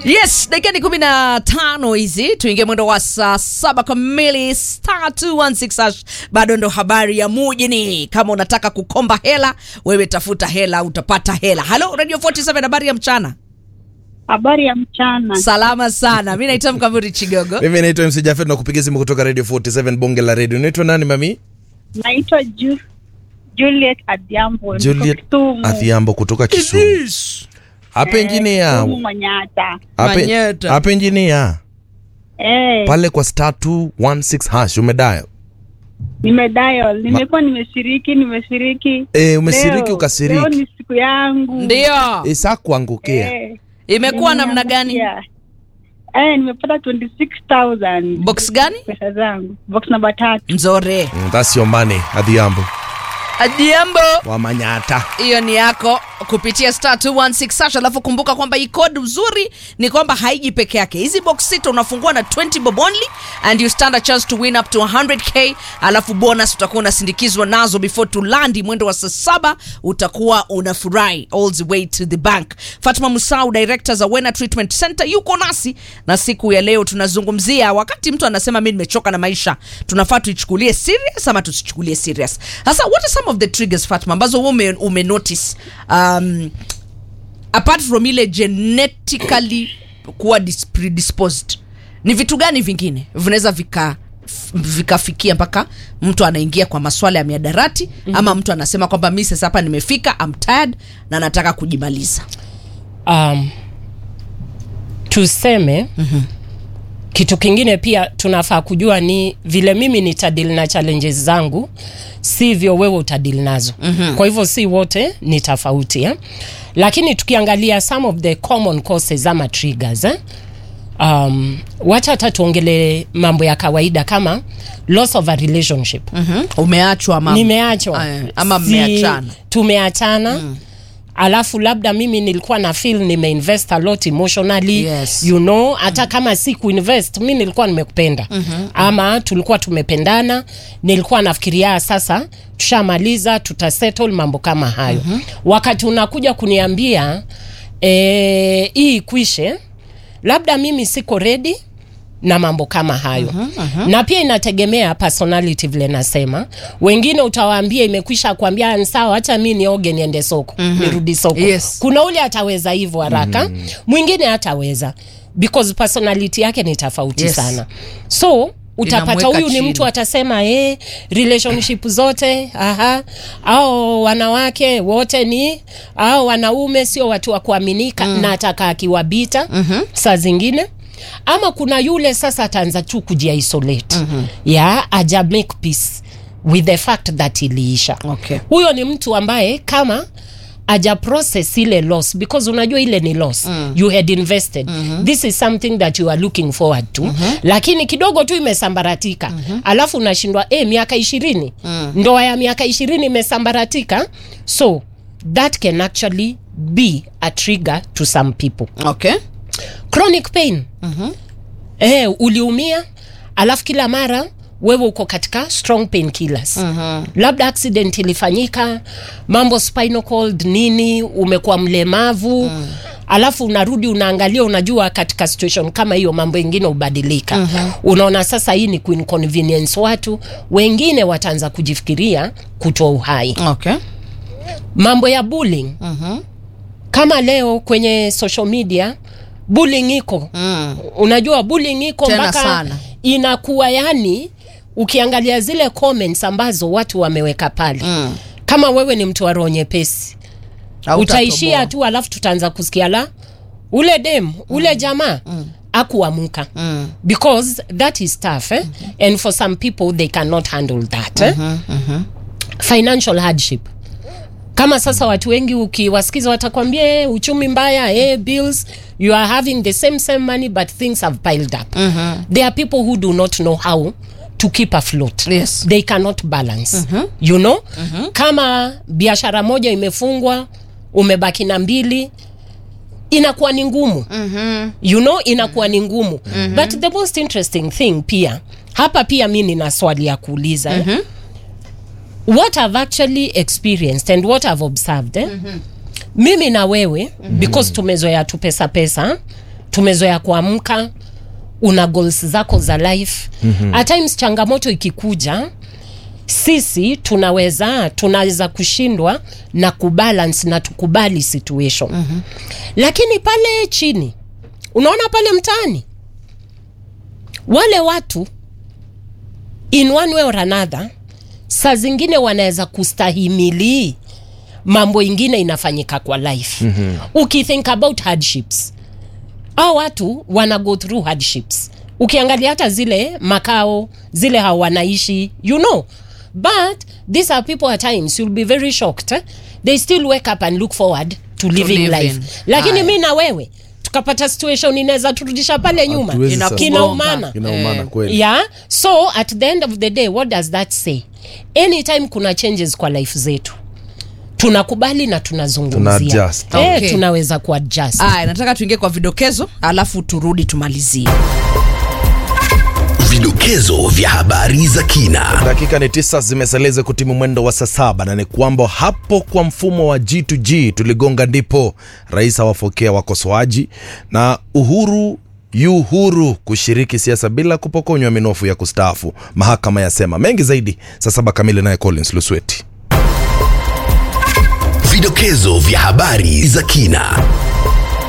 yes dakika ni kumi na tano hizi tuingie mwendo wa saa saba kamili star 216 hash. bado ndo habari ya mujini kama unataka kukomba hela wewe tafuta hela utapata hela halo radio 47 habari ya mchana Habari ya mchana. salama sana mi naitwa mkamuri chigogo mimi naitwa mc jafet na kupigia simu kutoka radio 47 bonge la radio unaitwa nani mami Naitwa Ju Juliet Adhiambo. niko juliet Kisumu. adhiambo kutoka kisumu hapa Eh, engineer Kisumu Manyata. hapa Manyeta. hapa engineer Eh, pale kwa star 216 hash umedayo nimedial. Nimekuwa nimeshiriki, nimeshiriki. eh umesiriki Leo- Leo ukasiriki ni siku yangu. ndio isa kuangukia Eh, imekuwa namna gani nimeangukia. Eh, nimepata 26000 box gani pesa zangu. Box namba tatu. nzore Mm, that's your money adhiambo adiambo wa manyata hiyo ni yako kupitia star 216 sash alafu kumbuka kwamba hii code uzuri ni kwamba haiji peke yake hizi box sita unafungua na 20 bob only and you stand a chance to win up to 100k alafu bonus utakuwa unasindikizwa nazo before tulandi mwendo wa saa saba utakuwa unafurahi all the way to the bank fatma musau director za wena treatment center yuko nasi na siku ya leo tunazungumzia wakati mtu anasema mi nimechoka na maisha tunafaa tuichukulie serious ama tusichukulie serious sasa what are some of the triggers fatma ambazo wewe ume, ume notice um, apart from ile genetically kuwa dis- predisposed ni vitu gani vingine vinaweza vika f- vikafikia mpaka mtu anaingia kwa maswala ya miadarati mm-hmm. ama mtu anasema kwamba mi sasa hapa nimefika I'm tired na nataka kujimaliza um, tuseme mm-hmm. kitu kingine pia tunafaa kujua ni vile mimi nitadili na challenges zangu sivyo wewe utadili nazo mm-hmm. kwa hivyo si wote ni tofauti eh? lakini tukiangalia some of the common causes ama triggers eh? um, wacha hata tuongele mambo ya kawaida kama loss of a relationship mm-hmm. umeachwa ama nimeachwa Aya, ama mmeachana. tumeachana mm. alafu labda mimi nilikuwa na feel nimeinvest a lot emotionally Yes. you know hata kama si kuinvest mi nilikuwa nimekupenda mm-hmm. ama tulikuwa tumependana nilikuwa nafikiria sasa tushamaliza tutasettle mambo kama hayo mm-hmm. wakati unakuja kuniambia eh, hii ikwishe labda mimi siko ready na mambo kama hayo uh-huh, uh-huh. na pia inategemea personality vile nasema wengine utawaambia imekwisha kuambia sawa hacha mi nioge niende soko uh-huh. nirudi soko Yes. kuna ule ataweza hivyo haraka uh-huh. mwingine hataweza because personality yake ni tofauti Yes. sana so utapata Inamweka huyu ni chini. mtu atasema eh, relationship zote aha au wanawake wote ni au wanaume sio watu wa kuaminika mm. na ataka akiwabita mm-hmm. saa zingine ama kuna yule sasa ataanza tu kujiisolate mm-hmm. ya aja make peace with the fact that iliisha Okay. huyo ni mtu ambaye kama aja process ile loss because unajua ile ni loss mm. you had invested mm-hmm. this is something that you are looking forward to mm-hmm. lakini kidogo tu imesambaratika mm-hmm. alafu unashindwa eh, miaka ishirini mm. ndoa ya miaka ishirini imesambaratika so that can actually be a trigger to some people okay chronic pain mm-hmm. eh, uliumia alafu kila mara wewe uko katika strong pain killers mm-hmm. labda accident ilifanyika mambo spinal cord nini umekuwa mlemavu mm. alafu unarudi unaangalia unajua katika situation kama hiyo mambo ingine hubadilika mm-hmm. unaona sasa hii ni kuinconvenience watu wengine wataanza kujifikiria kutoa uhai okay mambo ya bullying mm-hmm. kama leo kwenye social media bullying iko mm. unajua bullying iko Tena mpaka sana. inakuwa yani ukiangalia zile comments ambazo watu wameweka pale mm. kama wewe ni mtu wa roho nyepesi utaishia Hautatoboa. tu alafu tutaanza kusikia la ule dem ule jamaa mm. akuamuka mm. because that is tough eh? mm-hmm. and for some people they cannot handle that eh? mm-hmm, mm-hmm. financial hardship kama sasa watu wengi ukiwasikiza watakwambia eh, uchumi mbaya eh, bills you are having the same same money but things have piled up mm-hmm. there are people who do not know how to keep afloat Yes. they cannot balance mm-hmm. you know mm-hmm. kama biashara moja imefungwa umebaki na mbili inakuwa ni ngumu mm-hmm. you know inakuwa ni ngumu mm-hmm. but the most interesting thing pia hapa pia mi nina swali ya kuuliza mm-hmm. eh? what i've actually experienced and what i've observed eh? mm-hmm. mimi na wewe mm-hmm. because tumezoea tu pesa pesa tumezoea kuamka una goals zako za life mm-hmm. at times changamoto ikikuja sisi tunaweza tunaweza kushindwa na kubalance na tukubali situation mm-hmm. lakini pale chini unaona pale mtaani wale watu in one way or another saa zingine wanaweza kustahimili mambo ingine inafanyika kwa life mm-hmm. ukithink about hardships au watu wana go through hardships ukiangalia hata zile makao zile hawanaishi you know but these are people at times you'll be very shocked eh? they still wake up and look forward to living live life in. lakini Haya. mi na wewe tukapata situation inaweza turudisha pale nyuma Hatuwezi Ina- sasa. kinaumana Inaumana Eh. kweli. yeah so at the end of the day what does that say anytime kuna changes kwa life zetu tunakubali na tunazungumzia Tuna-adjust. eh, Okay. tunaweza kuadjust aya nataka tuingie kwa vidokezo alafu turudi tumalizie Vidokezo vya habari za kina. dakika ni tisa zimeseleza kutimu mwendo wa saa saba na ni kwamba hapo kwa mfumo wa G2G tuligonga ndipo rais awafokea wakosoaji na Uhuru yu huru kushiriki siasa bila kupokonywa minofu ya kustaafu, mahakama yasema. Mengi zaidi saa saba kamili, naye Collins Lusweti. Vidokezo vya habari za kina.